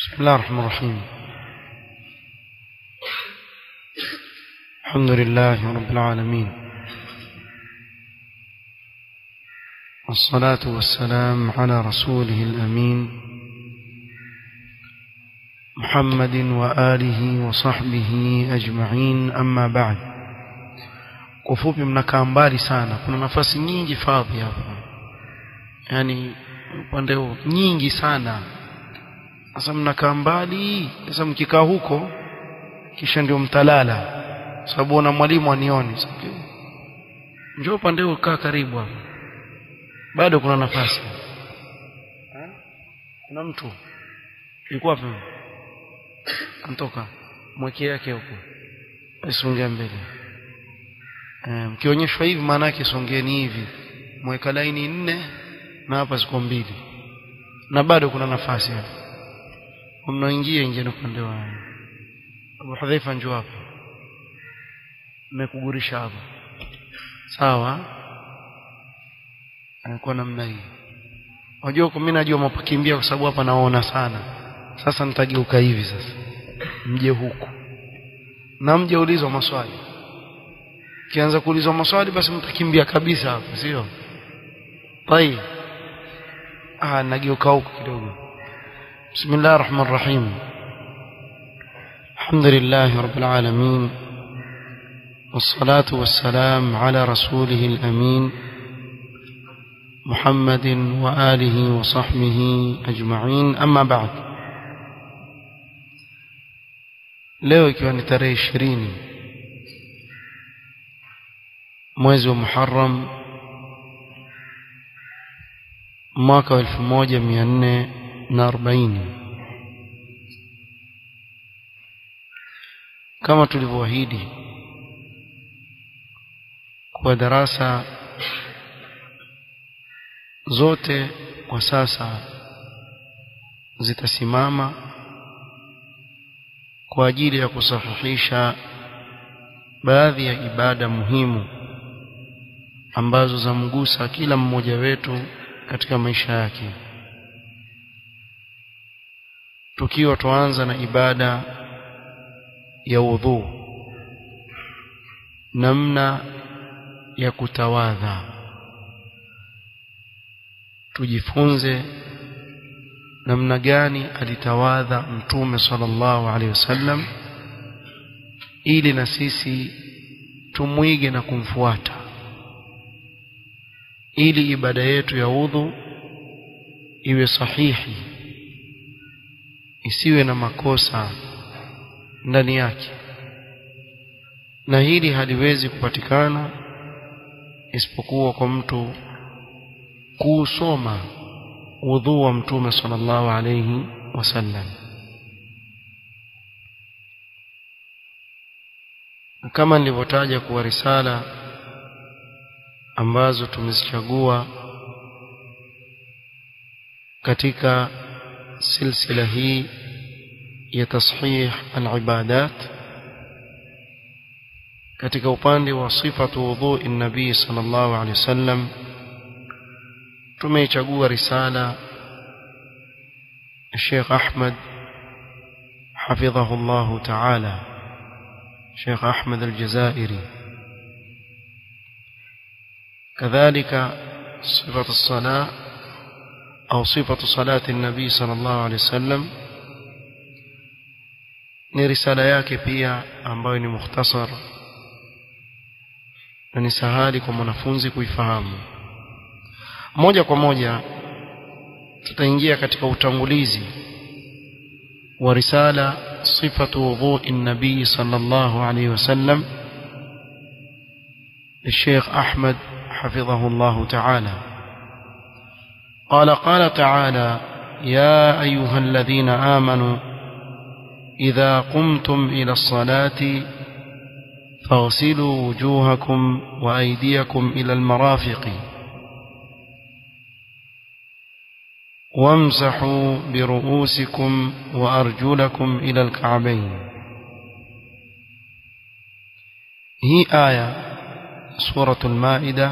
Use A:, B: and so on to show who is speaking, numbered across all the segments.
A: بسم الله الرحمن الرحيم الحمد لله رب العالمين والصلاة والسلام على رسوله الأمين محمد وآله وصحبه أجمعين أما بعد kufupi mnakaa mbali sana kuna nafasi nyingi fadhi hapa yani upande huu nyingi sana sasa mnakaa mbali sasa mkikaa huko kisha ndio mtalala sababu na mwalimu anioni njoo upande huu kaa karibu hapa bado kuna nafasi kuna mtu yuko wapi antoka mwekee yake huko asongea mbele eh, mkionyeshwa hivi maana yake songeni hivi mweka laini nne na hapa ziko mbili na bado kuna nafasi hapa mnaingia ingia upande wa Abu Hudhaifa njoo hapa nimekugurisha hapa sawa anakuwa namna hii unajua mimi najua mapakimbia kwa sababu hapa naona sana sasa nitageuka hivi sasa mje huku na mje ulizwa maswali kianza kuulizwa maswali basi mtakimbia kabisa hapo sio طيب ah nageuka huku kidogo بسم الله الرحمن الرحيم الحمد لله رب العالمين والصلاة والسلام على رسوله الأمين محمد وآله وصحبه أجمعين أما بعد leo ikiwa ni tarehe ishirini mwezi wa muharam mwaka wa elfu moja mia nne na arobaini kama tulivyoahidi kwa darasa zote kwa sasa zitasimama kwa ajili ya kusahihisha baadhi ya ibada muhimu ambazo zamgusa kila mmoja wetu katika maisha yake tukiwa tuanza na ibada ya udhu namna ya kutawadha tujifunze namna gani alitawadha mtume sallallahu alaihi wasallam ili na sisi tumwige na kumfuata ili ibada yetu ya udhu iwe sahihi isiwe na makosa ndani yake na hili haliwezi kupatikana isipokuwa kwa mtu kuusoma udhu wa mtume sallallahu alayhi wasallam kama nilivyotaja kuwa risala ambazo tumezichagua katika silsila hii ya tashih al-ibadat katika upande wa sifatu wudhu nabii sallallahu alaihi wasallam tumeichagua risala Sheikh Ahmad حفظه الله تعالى شيخ أحمد الجزائري كذلك صفة الصلاة أو صفة صلاة النبي صلى الله عليه وسلم ni risala yake pia ambayo ni mukhtasar na ni sahali kwa mwanafunzi kuifahamu moja kwa moja tutaingia katika utangulizi wa risala sifatu wudhu'i nabii sallallahu alayhi wasallam الشيخ أحمد حفظه الله تعالى قال قال تعالى يا أيها الذين آمنوا إذا قمتم إلى الصلاة فاغسلوا وجوهكم وأيديكم إلى المرافق وامسحوا برؤوسكم وأرجلكم إلى الكعبين هي آية سورة المائدة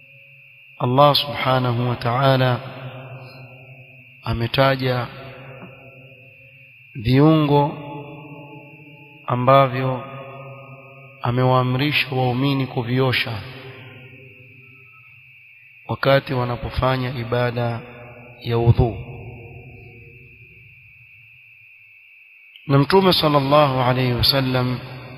A: الله سبحانه وتعالى ametaja viungo ambavyo amewaamrisha waumini kuviosha wakati wanapofanya ibada ya udhu na mtume sallallahu alayhi wasallam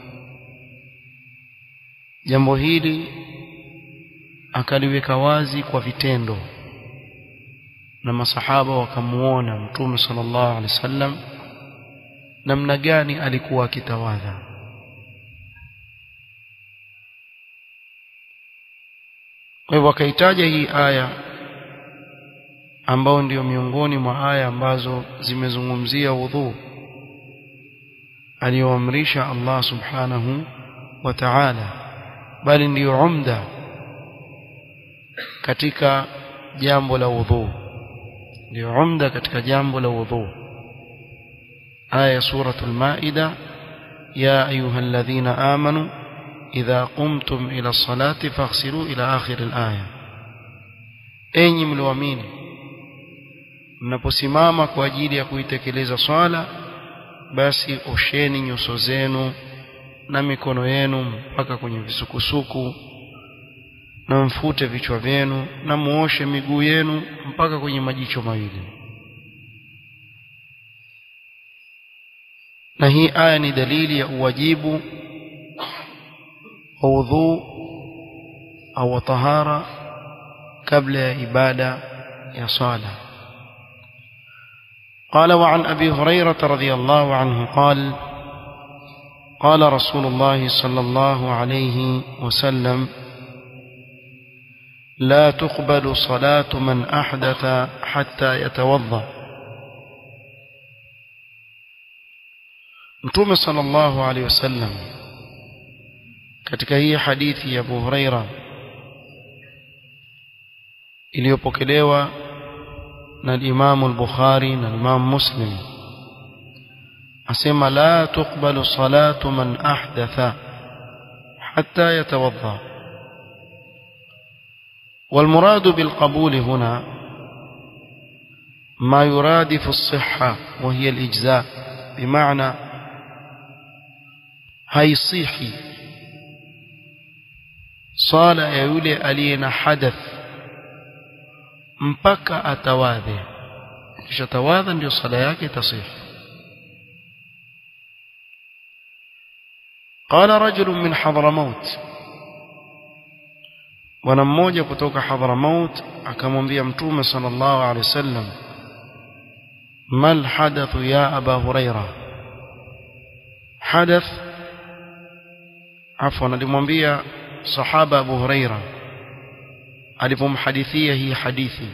A: jambo hili akaliweka wazi kwa vitendo na masahaba wakamuona mtume sallallahu alaihi wasallam namna gani alikuwa akitawadha kwa hivyo akaitaja hii aya ambao ndio miongoni mwa aya ambazo zimezungumzia udhu aliyoamrisha Allah subhanahu wa ta'ala bali ndiyo umda katika jambo la udhu ndio umda katika jambo la udhu aya suratul maida ya ayyuhalladhina amanu idha qumtum ila salati faghsilu ila akhir alaya enyi mlioamini mnaposimama kwa ajili ya kuitekeleza swala basi osheni nyuso zenu na mikono yenu mpaka kwenye visukusuku na mfute vichwa vyenu na muoshe miguu yenu mpaka kwenye majicho mawili na hii aya ni dalili ya uwajibu wa udhu au tahara kabla ya ibada ya sala قال وعن أبي هريرة رضي الله عنه قال قال رسول الله صلى الله عليه وسلم لا تقبل صلاة من أحدث حتى يتوضأ Mtume sallallahu alaihi wasallam katika hii hadithi ya Abu Huraira iliyopokelewa na Imam al-Bukhari na Imam Muslim asema la tuqbalu salatu man ahdatha hatta yatawadda والمراد بالقبول هنا ما يرادف الصحة وهي الإجزاء بمعنى haisihi swala ya yule aliye na hadath mpaka atawadhe kisha tawadha ndio swala yake tasihi قال رجل من حضرموت bwana mmoja kutoka Hadramaut akamwambia mtume sallallahu alaihi wasallam mal hadathu ya aba huraira hadath afwan alimwambia sahaba Abu Huraira alipomhadithia hii hadithi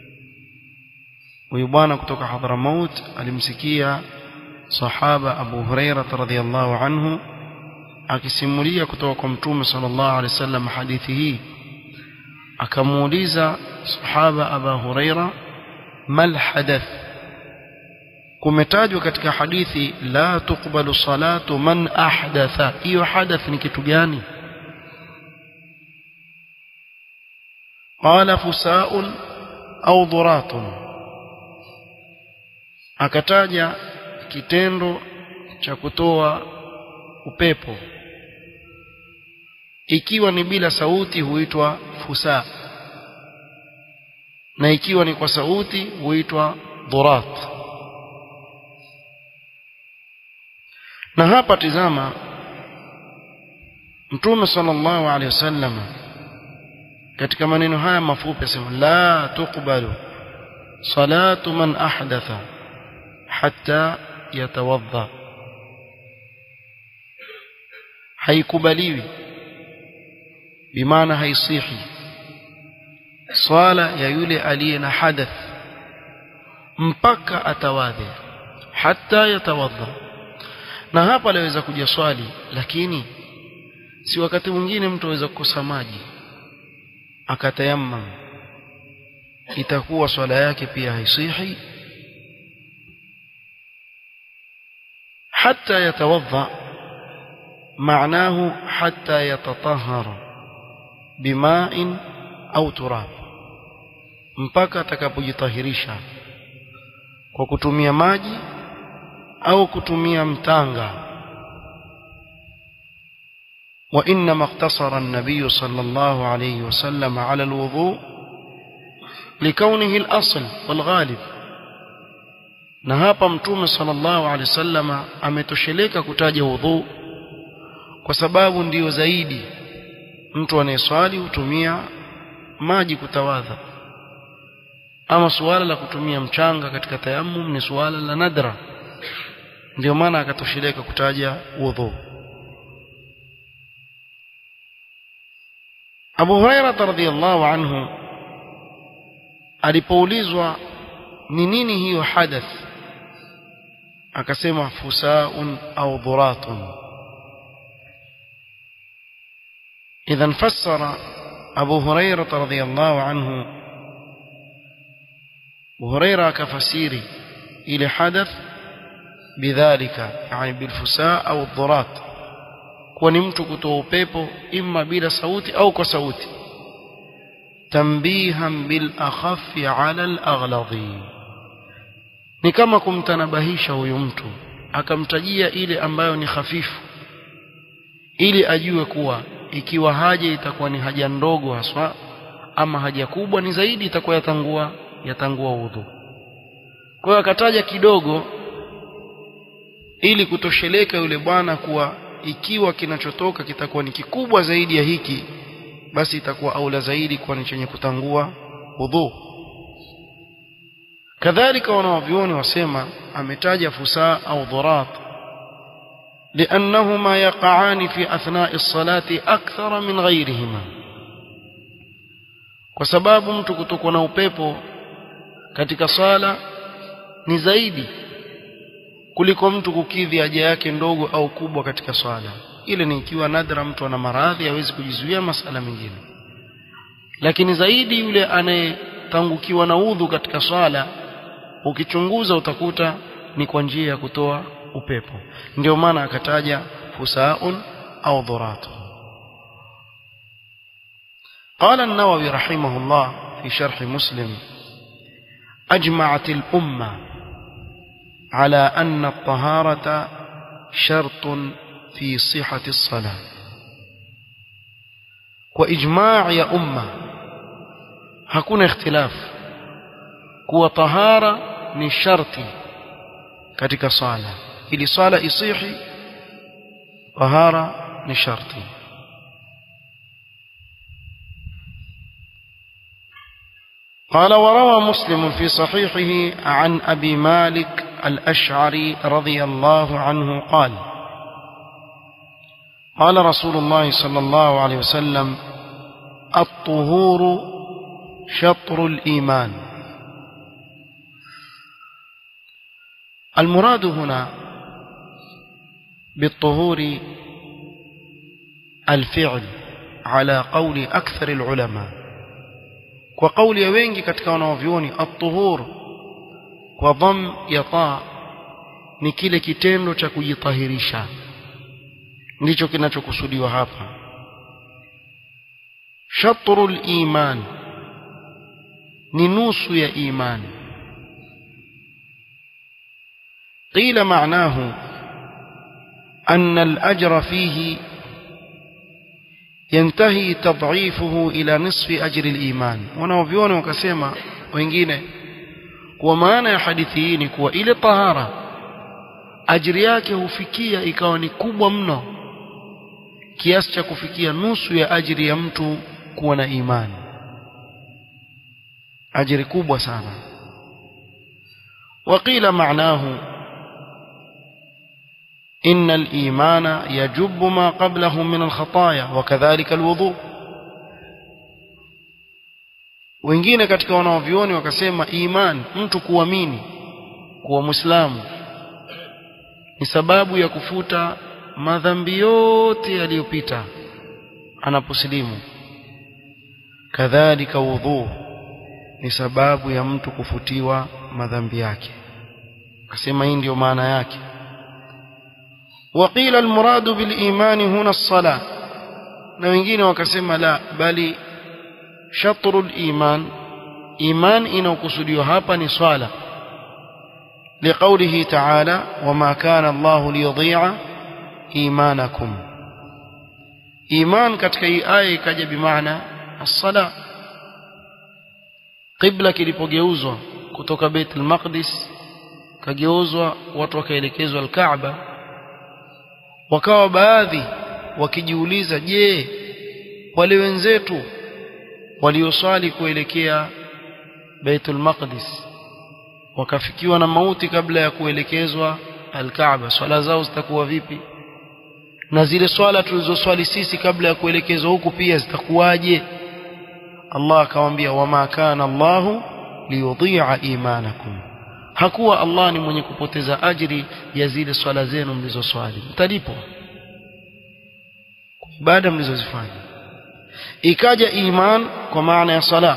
A: huyu bwana kutoka Hadramaut alimsikia sahaba Abu Huraira radhiyallahu anhu akisimulia kutoka kwa mtume sallallahu alaihi wasallam hadithi hii akamuuliza sahaba Abu Huraira mal hadath kumetajwa katika hadithi la tukbalu salatu man ahdatha hiyo hadath ni kitu gani qala fusaun au dhuratun akataja kitendo cha kutoa upepo ikiwa ni bila sauti huitwa fusa na ikiwa ni kwa sauti huitwa dhurat na hapa tizama mtume sallallahu alaihi wasallam katika maneno haya mafupi asema la tuqbalu salatu man ahdatha hatta yatawadda haikubaliwi bimaana haisihi swala ya yule aliye na hadath mpaka atawadhe hatta yatawadha na hapa laweza kuja swali lakini si wakati mwingine mtu aweza kukosa maji akatayammam itakuwa swala yake pia haisihi حتى يتوضا معناه حتى يتطهر بماء au turab mpaka atakapojitahirisha kwa kutumia maji au kutumia mtanga وإنما اقتصر النبي صلى الله عليه وسلم على الوضوء لكونه الأصل والغالب na hapa mtume sallallahu alaihi wasallama ametosheleka kutaja wudhu kwa sababu ndiyo zaidi mtu anayeswali hutumia maji kutawadha ama suala la kutumia mchanga katika tayammum ni suala la nadra ndio maana akatosheleka kutaja wudhu Abu Huraira radhiyallahu anhu alipoulizwa ni nini hiyo hadath akasema fusaun au dhuratun idhan fassara Abu Huraira radhiyallahu anhu Abu Huraira akafasiri ile hadath bidhalika yani bilfusaa au dhurat kuwa ni mtu kutoa upepo imma bila sauti au kwa sauti tambihan bil akhaffi ala al aghladi ni kama kumtanabahisha huyu mtu akamtajia ile ambayo ni hafifu ili ajue kuwa ikiwa haja itakuwa ni haja ndogo haswa ama haja kubwa ni zaidi itakuwa yatangua yatangua udhu kwa hiyo akataja kidogo ili kutosheleka yule bwana kuwa ikiwa kinachotoka kitakuwa ni kikubwa zaidi ya hiki basi itakuwa aula zaidi kuwa ni chenye kutangua udhu kadhalika wanawavyuoni wasema ametaja fusaa au dhurat لأنهما يقعان في أثناء الصلاة أكثر من غيرهما kwa sababu mtu kutokwa na upepo katika sala ni zaidi kuliko mtu kukidhi haja yake ndogo au kubwa katika swala ile ni ikiwa nadra mtu ana maradhi hawezi kujizuia masala mengine lakini zaidi yule anayetangukiwa na udhu katika swala ukichunguza utakuta ni kwa njia ya kutoa upepo ndio maana akataja fusaun au dhuratun قال النووي رحمه الله في شرح مسلم أجمعت الأمة على أن الطهارة شرط في صحة الصلاة وإجماع يا أمة hakuna ikhtilaf kuwa tahara ni sharti katika sala ili sala isihi tahara ni sharti قال وروى مسلم في صحيحه عن أبي مالك الأشعري رضي الله عنه قال قال رسول الله صلى الله عليه وسلم الطهور شطر الإيمان المراد هنا بالطهور الفعل على قول أكثر العلماء وقول يوينجي katika wanavyuoni at-tuhur kwa dham ya ta ni kile kitendo cha kujitahirisha ndicho kinachokusudiwa hapa shatrul iman ni nusu ya imani قيل معناه أن الأجر فيه ينتهي تضعيفه إلى نصف أجر الإيمان wanaoviona wakasema wengine kwa maana ya hadithi hii ni kuwa ile tahara ajiri yake hufikia ikawa ni kubwa mno kiasi cha kufikia nusu ya ajiri ya mtu kuwa na imani ajiri kubwa sana وقيل معناه إن الإيمان يجب ما قبله من الخطايا وكذلك الوضوء wengine katika wanaovioni wakasema iman mtu kuamini kuwa muislamu ni sababu ya kufuta madhambi yote yaliyopita anaposilimu kadhalika wudhu ni sababu ya mtu kufutiwa madhambi yake akasema hii ndio maana yake وقيل المراد بالإيمان هنا الصلاة na wengine wakasema la bali shatrul iman iman inayokusudiwa hapa ni swala لقوله تعالى وما كان الله ليضيع إيمانكم إيمان katika hii aya ikaja bimaana as-sala qibla kilipogeuzwa kutoka Baitul Maqdis kageuzwa watu wakaelekezwa al-Kaaba wakawa baadhi wakijiuliza je wale wenzetu walioswali kuelekea Baitul Maqdis wakafikiwa na mauti kabla ya kuelekezwa Al-Kaaba swala zao zitakuwa vipi na zile swala tulizoswali sisi kabla ya kuelekezwa huku pia zitakuwaje Allah akamwambia wama kana Allahu liyudhi'a imanakum hakuwa Allah ni mwenye kupoteza ajiri ya zile swala zenu mlizoswali mtalipwa ibada mlizozifanya ikaja iman kwa maana ya sala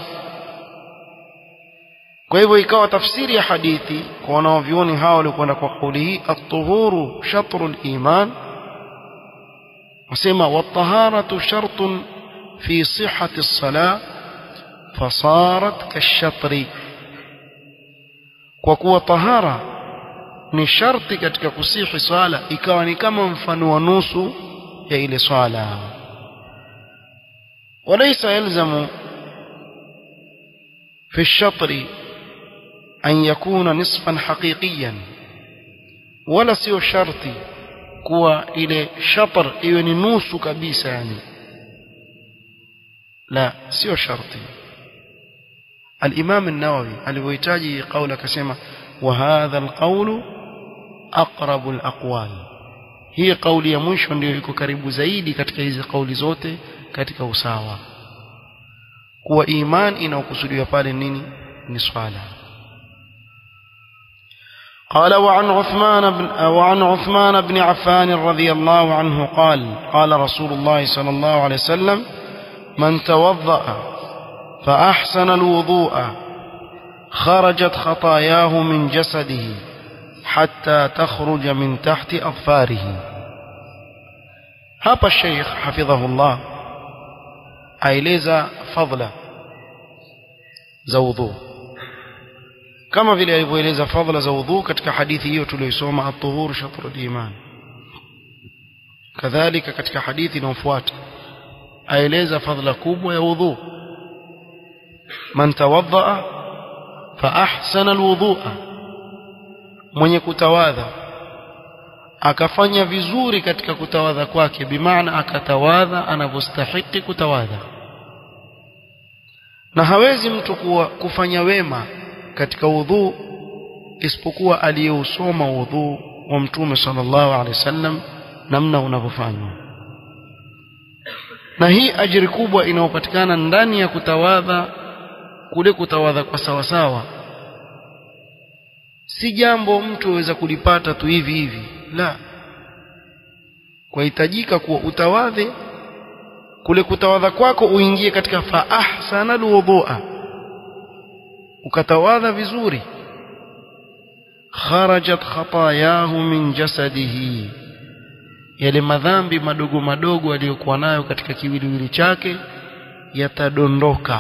A: kwa hivyo ikawa tafsiri ya hadithi kwa wanaovioni hao walikwenda kwa kauli hii at-tuhuru shatru al-iman wasema wat-taharatu shartun fi sihhati as-salah fasarat kashatri kwa kuwa tahara ni sharti katika kusihi swala ikawa ni kama mfano wa nusu ya ile swala وليس يلزم في الشطر أن يكون نصفا حقيقيا ولا سيو شرطي كوا إلى شطر إيواني نوس كبيسة يعني لا سيو شرطي الإمام النووي الويتاجي قولك سيما وهذا القول أقرب الأقوال hii kauli ya mwisho ndio iko karibu zaidi katika hizi kauli zote katika usawa kuwa iman inaokusudiwa pale nini ni swala قال وعن عثمان بن وعن عثمان بن عفان رضي الله عنه قال قال رسول الله صلى الله عليه وسلم من توضأ فأحسن الوضوء خرجت خطاياه من جسده حتى تخرج من تحت أظفاره hapa Sheikh hafidhahullah aeleza fadla za udhu kama vile alivyoeleza fadla za udhu katika hadithi hiyo tuliyosoma at-tuhur shatr al-iman kadhalika katika hadithi inayofuata aeleza fadla kubwa ya udhu man tawaddaa fa ahsana al-wudhu'a mwenye kutawadha akafanya vizuri katika kutawadha kwake bimaana akatawadha anavyostahiki kutawadha na hawezi mtu kuwa, kufanya wema katika udhu isipokuwa aliyeusoma udhu wa mtume sallallahu alaihi wasallam namna unavyofanywa na hii ajiri kubwa inayopatikana ndani ya kutawadha kule kutawadha kwa sawasawa si jambo mtu aweza kulipata tu hivi hivi la kwahitajika kuwa utawadhe kule kutawadha kwako uingie katika fa ahsana alwudhu'a ukatawadha vizuri kharajat khatayahu min jasadihi yale madhambi madogo madogo aliyokuwa nayo katika kiwiliwili chake yatadondoka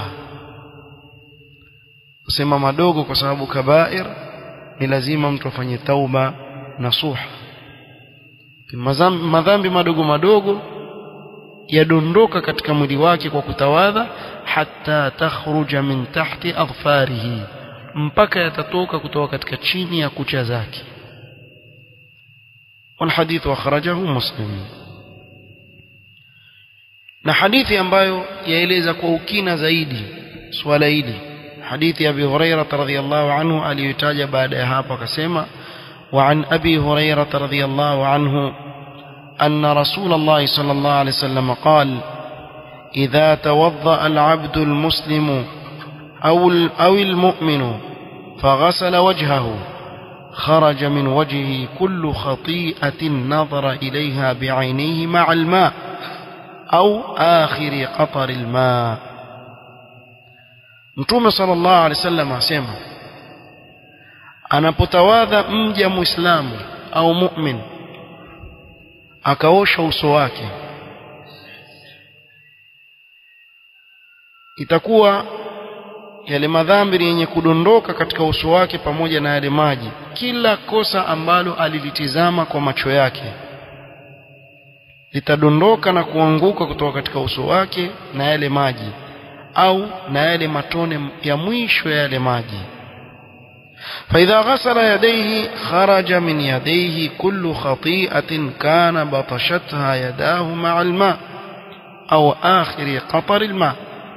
A: kusema madogo kwa sababu kabair ni lazima mtu afanye tauba nasuha madhambi madogo madogo yadondoka katika mwili wake kwa kutawadha hatta takhruja min tahti adfarihi mpaka yatatoka kutoka katika chini ya kucha zake والحديث أخرجه مسلم na hadithi ambayo yaeleza kwa ukina zaidi swala hili hadithi ya Abi Hurairah radhiyallahu anhu aliyotaja baada ya hapo akasema وعن أبي هريرة رضي الله عنه أن رسول الله صلى الله عليه وسلم قال إذا توضأ العبد المسلم أو, أو المؤمن فغسل وجهه خرج من وجهه كل خطيئة نظر إليها بعينيه مع الماء أو آخر قطر الماء متوم صلى الله عليه وسلم أسمع anapotawadha mja muislamu au mu'min akaosha uso wake itakuwa yale madhambi ni yenye kudondoka katika uso wake pamoja na yale maji kila kosa ambalo alilitizama kwa macho yake litadondoka na kuanguka kutoka katika uso wake na yale maji au na yale matone ya mwisho ya yale maji فإذا غسل يديه خرج من يديه كل خطيئة كان بطشتها يداه مع الماء أو آخر قطر الماء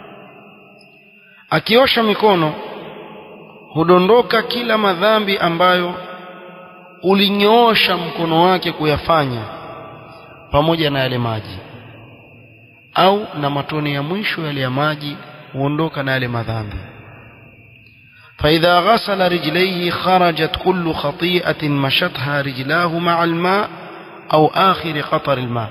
A: akiosha mikono hudondoka kila madhambi ambayo ulinyoosha mkono wake kuyafanya pamoja na yale maji au na matone ya mwisho yale ya maji huondoka na yale madhambi فإذا غسل رجليه خرجت كل خطيئة مشتها رجلاه مع الماء أو آخر قطر الماء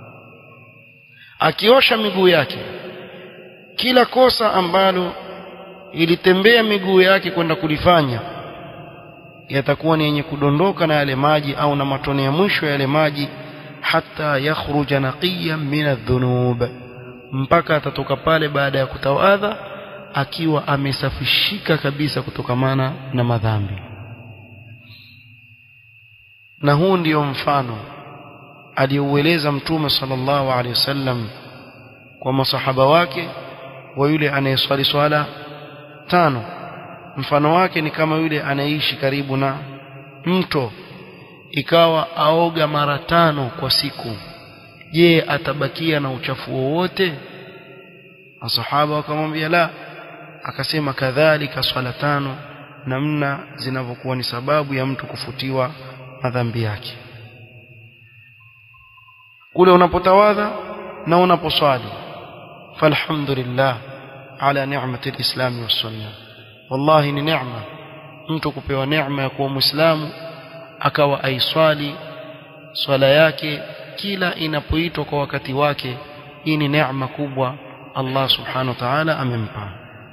A: akiosha miguu yake kila kosa ambalo ilitembea miguu yake kwenda kulifanya yatakuwa ni yenye kudondoka na yale maji au na matone ya mwisho ya yale maji hata yakhruja naqiyan min adh-dhunub mpaka atatoka pale baada ya kutawadha akiwa amesafishika kabisa kutokamana na madhambi na huu ndiyo mfano aliyoueleza mtume sallallahu alaihi wasallam kwa masahaba wake wa yule anayeswali swala tano mfano wake ni kama yule anaishi karibu na mto ikawa aoga mara tano kwa siku je atabakia na uchafu wowote masahaba wakamwambia la akasema kadhalika swala tano namna zinavyokuwa ni sababu ya mtu kufutiwa madhambi yake kule unapotawadha na unaposwali falhamdulillah ala ni'mati alislam wassunna wallahi ni neema mtu kupewa neema ya kuwa muislamu akawa aiswali swala yake kila inapoitwa kwa wakati wake hii ni neema kubwa Allah subhanahu wa ta'ala amempa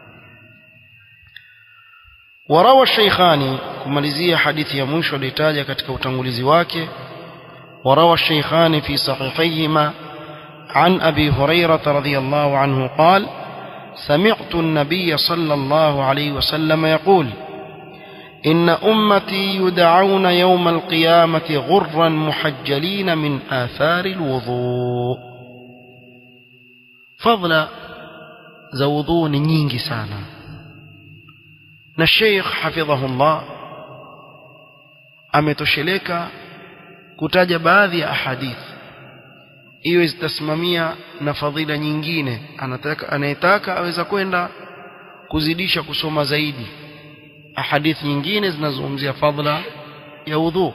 A: وروى الشيخان kumalizia hadithi ya mwisho alitaja katika utangulizi wake وروى الشيخان في صحيحيهما عن أبي هريرة رضي الله عنه قال سمعت النبي صلى الله عليه وسلم يقول إن أمتي يدعون يوم القيامة غرا محجلين من آثار الوضوء فضل زوضون نينجي سانا الشيخ حفظه الله ametosheleka kutaja baadhi ya ahadithi iwe zitasimamia na fadhila nyingine anataka anayetaka aweza kwenda kuzidisha kusoma zaidi ahadithi nyingine zinazungumzia fadhila ya udhu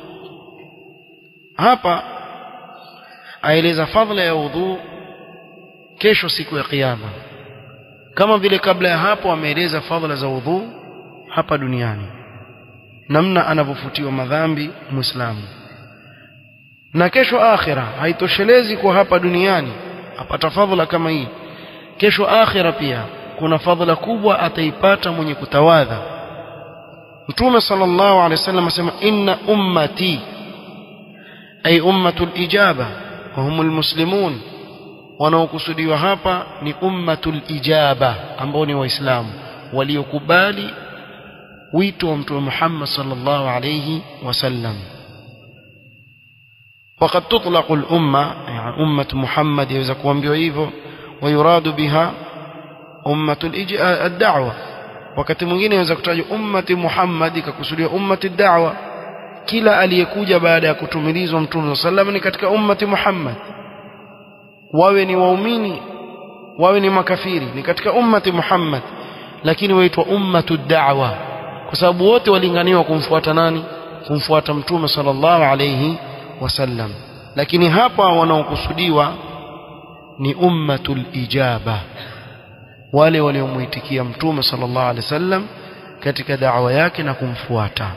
A: hapa aeleza fadhila ya udhu kesho siku ya kiyama kama vile kabla ya hapo ameeleza fadhila za udhu hapa duniani namna anavyofutiwa madhambi muislamu na kesho akhira haitoshelezi kwa hapa duniani apata fadhila kama hii kesho akhira pia kuna fadhila kubwa ataipata mwenye kutawadha mtume sallallahu alaihi wasallam asema inna ummati ay ummatul ijaba wa humul muslimun wanaokusudiwa hapa ni ummatul ijaba ambao ni waislamu waliokubali wito wa mtume Muhammad sallallahu alayhi wasallam وقد تطلق الأمة يعني أمة محمد يوزا kuambiwa hivyo ويراد بها أمة الدعوة wakati mwingine inaweza kutajwa ummati Muhammad ikakusudiwa ummati da'wa kila aliyekuja baada ya kutumilizwa mtume sallam ni katika ummati Muhammad wawe ni waumini wawe ni makafiri ni katika ummati Muhammad lakini waitwa ummatu da'wa kwa sababu wote walinganiwa kumfuata nani kumfuata mtume sallallahu alayhi wasallam lakini hapa wanaokusudiwa ni ummatul ijaba wale waliomuitikia mtume sallallahu alaihi wasallam katika da'wa yake na kumfuata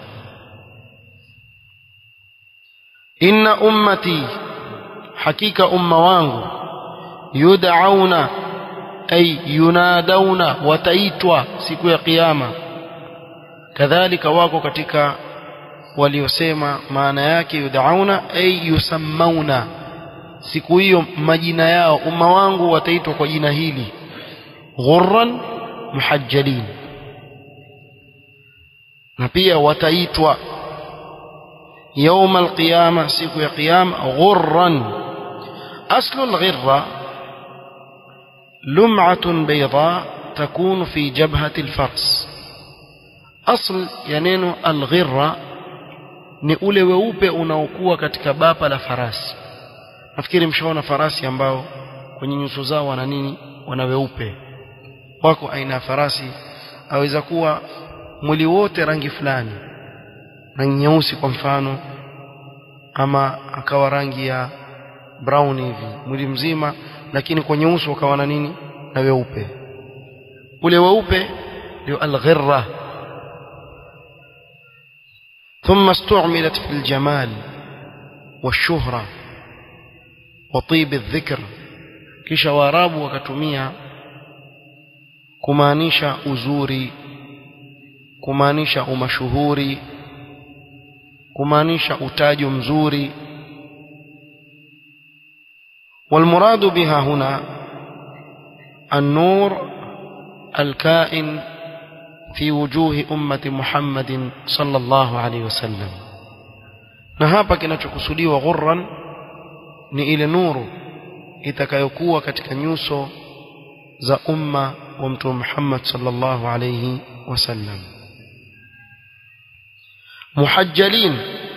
A: inna ummati hakika umma wangu yud'auna ay yunadauna wataitwa siku ya kiyama kadhalika wako katika waliosema maana yake yud'auna ay yusammauna siku hiyo majina yao umma wangu wataitwa kwa jina hili ghurran muhajjalin na pia wataitwa يوم القيامة سيكو يا قيام غرا أصل الغرة لمعة بيضاء تكون في جبهة الفرس أصل ينين الغرة ni ule weupe unaokuwa katika bapa la farasi nafikiri mshaona farasi ambao kwenye nyuso zao wana nini wana weupe wako aina ya farasi aweza kuwa mwili wote rangi fulani rangi nyeusi kwa mfano ama akawa rangi ya brown hivi mwili mzima lakini kwenye uso ukawa na nini na weupe ule weupe ndio alghirra ثم استعملت في الجمال والشهرة وطيب الذكر kisha waarabu wakatumia kumaanisha uzuri kumaanisha umashuhuri kumaanisha utajo mzuri والمراد بها هنا النور الكائن في وجوه أمة محمد صلى الله عليه وسلم na hapa kinachokusudiwa ghurran ni ile nuru itakayokuwa katika nyuso za umma wa mtume Muhammad sallallahu alayhi wasallam محجلين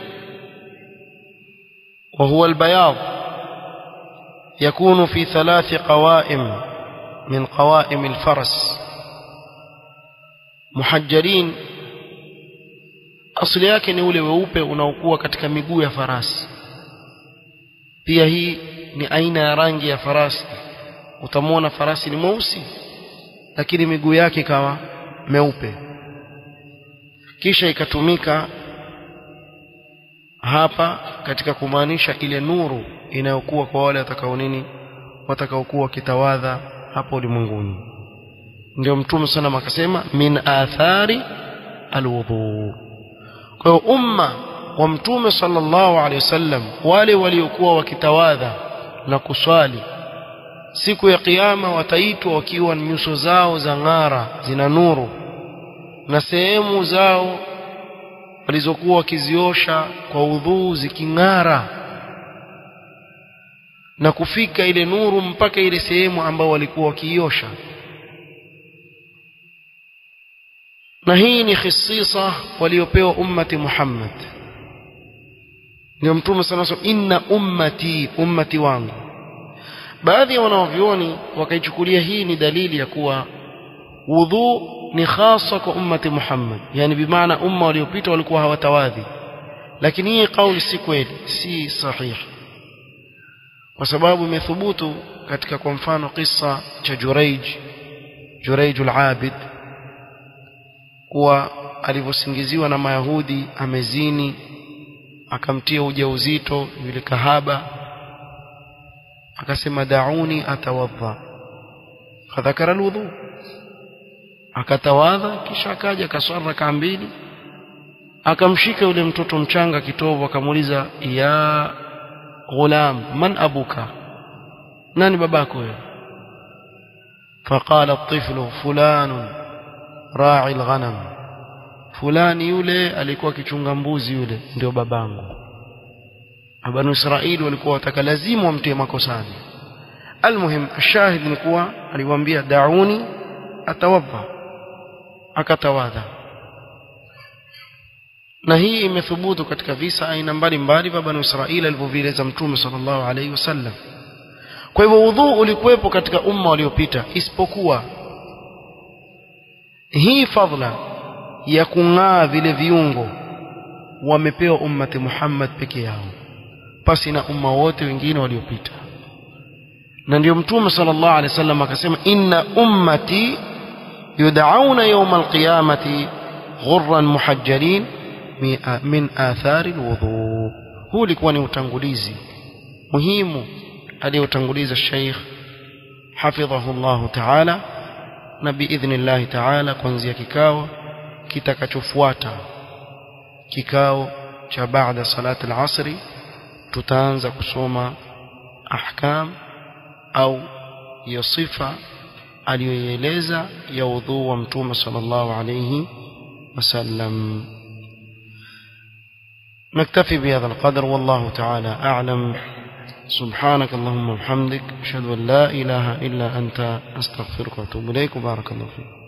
A: وهو البياض يكون في ثلاث قوائم من قوائم الفرس محجلين asili yake ni ule weupe unaokuwa katika miguu ya farasi pia hii ni aina ya rangi ya farasi utamwona farasi ni mweusi lakini miguu yake ikawa meupe kisha ikatumika hapa katika kumaanisha ile nuru inayokuwa kwa wale watakao nini watakaokuwa wakitawadha hapo ulimwenguni ndio mtume sana akasema min athari alwudhu kwa hiyo umma wa mtume sallallahu alaihi wasallam wale waliokuwa wakitawadha na kuswali siku ya kiyama wataitwa wakiwa nyuso zao za ng'ara zina nuru na sehemu zao walizokuwa wakiziosha kwa udhuu ziking'ara na kufika ile nuru mpaka ile sehemu ambao walikuwa wakiiosha na hii ni khisisa waliopewa ummati Muhammad ndio mtume sana sana inna ummati ummati wangu baadhi ya wanaovyoni wakaichukulia hii ni dalili ya kuwa wudhu ni hasa kwa ummati Muhammad yani bimaana umma waliopita walikuwa hawatawadhi lakini hii kauli si kweli si sahihi kwa sababu imethubutu katika kwa mfano kisa cha Juraij Juraij al-Abid kuwa alivyosingiziwa na Mayahudi amezini akamtia ujauzito yule kahaba akasema dauni atawadha fadhakara alwudhu akatawadha kisha akaja akaswali rakaa mbili akamshika yule mtoto mchanga kitovu akamuuliza ya ghulam man abuka nani babako wewe فقال الطفل فلان راعي الغنم fulani yule alikuwa akichunga mbuzi yule ndio babangu banu israeli walikuwa wataka lazima wamtie makosani almuhim ashahid ni kuwa aliwaambia dauni atawadha akatawadha na hii imethubutu katika visa aina mbalimbali vya banu israeli alivyovieleza mtume sallallahu alaihi wasallam kwa hivyo udhuu ulikuwepo katika umma waliopita isipokuwa hii fadhla ya kung'aa vile viungo wamepewa ummati Muhammad peke yao pasi na umma wote wengine waliopita na ndio mtume sallallahu alaihi wasallam akasema inna ummati yud'auna yawm alqiyamati ghurran muhajjalin min athari alwudu huu ulikuwa ni utangulizi muhimu aliyotanguliza Sheikh hafidhahu Allah ta'ala na biidhnillah ta'ala kuanzia kikao kitakachofuata kikao cha baada salat al-asri tutaanza kusoma ahkam au ya sifa aliyoeleza ya udhu wa mtume sallallahu alayhi وسلم نكتفي بهذا القدر والله تعالى أعلم سبحانك اللهم وبحمدك أشهد أن لا إله إلا أنت أستغفرك وأتوب إليك وبارك الله فيك